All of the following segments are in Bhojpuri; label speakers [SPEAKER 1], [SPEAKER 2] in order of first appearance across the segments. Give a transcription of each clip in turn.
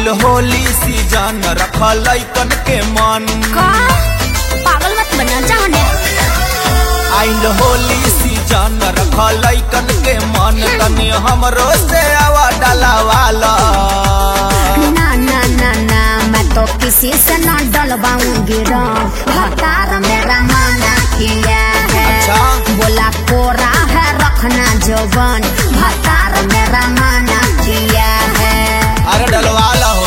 [SPEAKER 1] होली सीजन रखल लैकन के मन
[SPEAKER 2] का पागल मत बना जाने
[SPEAKER 1] आइल होली सीजन रखल लैकन के मन तनी हमरो से आवा डलावाला
[SPEAKER 2] ना ना ना ना मैं तो किसी से न डलवाऊंगी रंग हकार मेरा माना किया है
[SPEAKER 1] अच्छा।
[SPEAKER 2] बोला कोरा है रखना जवन हकार मेरा माना किया है
[SPEAKER 1] अरे डलवाला हो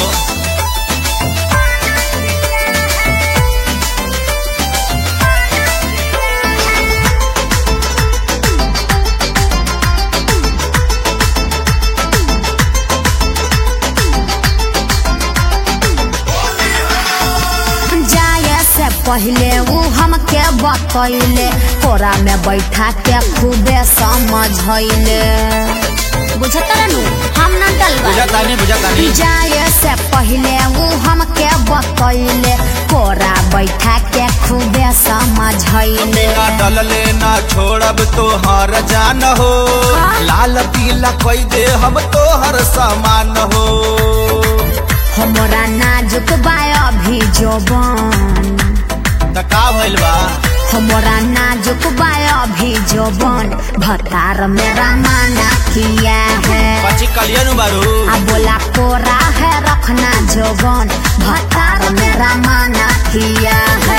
[SPEAKER 2] जाए से पहले वो हमके बतैले कोरा में बैठा के खूबे समझैले बुझत नु हम न डलवा
[SPEAKER 1] बुझा तानी बुझा तानी
[SPEAKER 2] जाए से पहले वो हमके बतैले कोरा बैठा के खूबे समझैले
[SPEAKER 1] ना डलले ना छोड़ब तो हर जान हो लाल पीला कोई दे हम तो हर सामान हो
[SPEAKER 2] हमरा नाजुक बा अभी जोबन
[SPEAKER 1] त का भइल बा
[SPEAKER 2] हमरा नाजुक बा अभी जोबन भतार मेरा माना किया है
[SPEAKER 1] पची कलियन बारू
[SPEAKER 2] आ बोला कोरा है रखना जोबन भतार मेरा माना किया है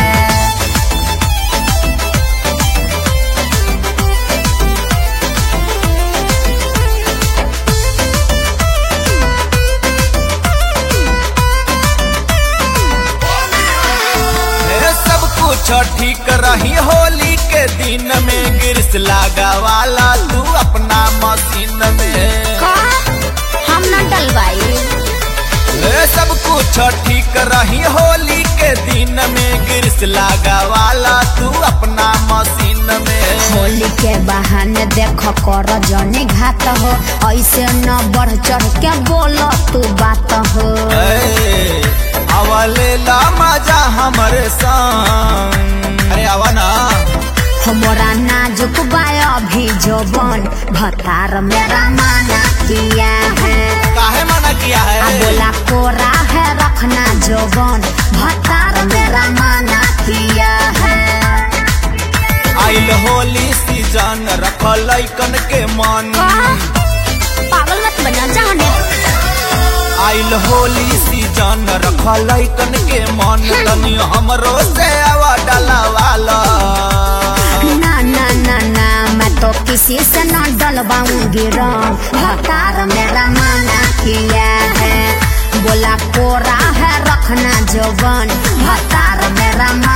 [SPEAKER 1] ए, सब कुछ ठीक रही होली के दिन में गिरस लागा वाला तू अपना मशीन में
[SPEAKER 2] का हम न डलवाई
[SPEAKER 1] ए, सब कुछ ठीक रही होली के दिन में गिरस लागा वाला तू अपना मशीन में
[SPEAKER 2] होली के बहाने देख कर जने घात हो ऐसे न बढ़ चढ़ के बोल तू बात हो
[SPEAKER 1] ए, अवले ला मजा हमरे संग अरे आवा ना
[SPEAKER 2] हमरा नाजुक बा अभी जोबन भतार मेरा माना किया है
[SPEAKER 1] काहे मना किया
[SPEAKER 2] आ
[SPEAKER 1] है
[SPEAKER 2] बोला कोरा है रखना जोबन भतार मेरा माना किया है
[SPEAKER 1] आइल होली सीजन रखल लैकन के मन
[SPEAKER 2] पागल मत बना जाने
[SPEAKER 1] आइल होली सीजन रखल लैकन के मन तनी हमरो से आवा डलावाला
[SPEAKER 2] ना ना ना ना मैं तो किसी से न डलवाऊंगी रंग भतार मेरा माना किया है बोला कोरा है रखना जवन भतार मेरा माना